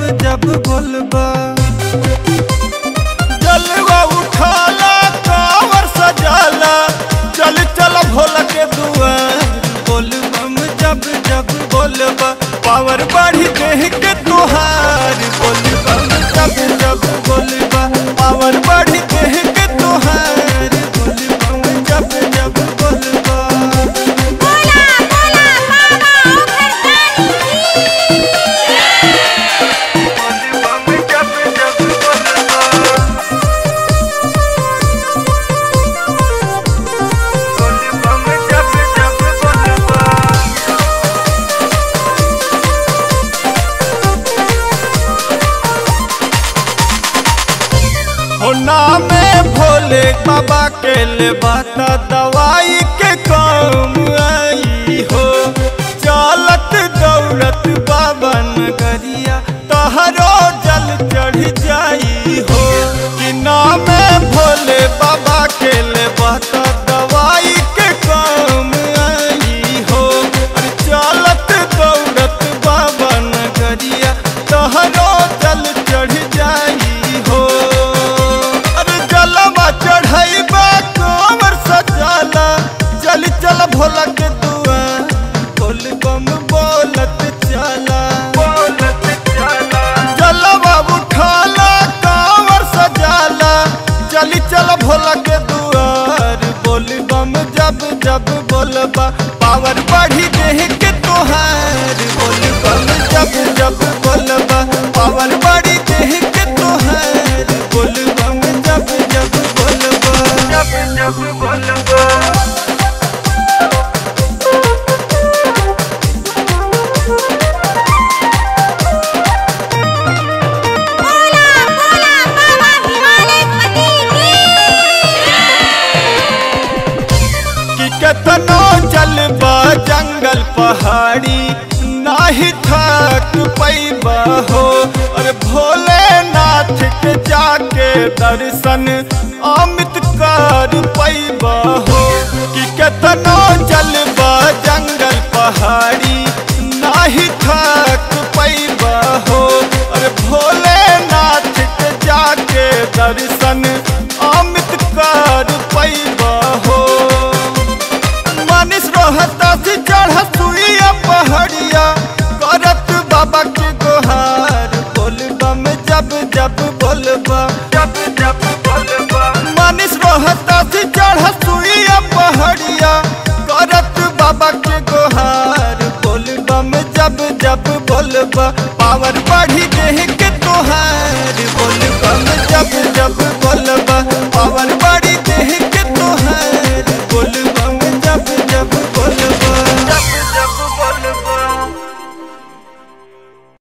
जब बोलबा जलवा उठाला कावर सजाला चल चल भोला के दुआर बोल बम जब जब बोलबा पावर बढ़ी देह के तुहार बोल बम जब जब बोलबा पावर बढ़ी देह के तुहार बोल बम जब जब बोलबा बोला बोला बाबा ओखरदानी हो नामे भोले बाबा के ले बाता दवाई के काम आई हो चलत दौड़त बाबा नगरिया तहरो जल चढ़ जाई हो कि नामे भोले बाबा के ले बाता दवाई के काम आई हो अरे चलत दौड़त बाबा नगरिया तहरो जल चढ़ जाई हो अरे जलवा चढ़ाइबा कमर सजाला चल चल भोला के दुआ बोल बम बोलत चला बोलत चला जलवा उठाला कांवर सजाला चली चल भोला के दुआर बोल बम जब जब बोलबा पावर बढ़ी देह के तोहार बोल बम जब जब बोलबा पावर बढ़ी देह के तोहार बोल बम जब जब बोलबा जब जब बोलबा बोला बोला बाबा हिमालय पति कि केतनो चलबा जंगल पहाड़ी नाही थक पैबा हो और भोलेनाथ के जाके दर्शन अमित कर पैबा हो कि केतनो चलबा जंगल पहाड़ी नाही थक पैबा हो और भोलेनाथ के जाके दर्शन अमित कर पैबा हो मानिस रहता से चढ़ सुइया पहाड़िया करत बाबा के गोहार बोल बम जब जब बोलबा जब जब बोलबा मानिस रहता से चढ़ सुइया पहाड़िया करत बाबा के गोहार बोल बम जब जब बोलबा पावर बढ़ी देह के तोहार बोल बम जब जब बोलबा पावर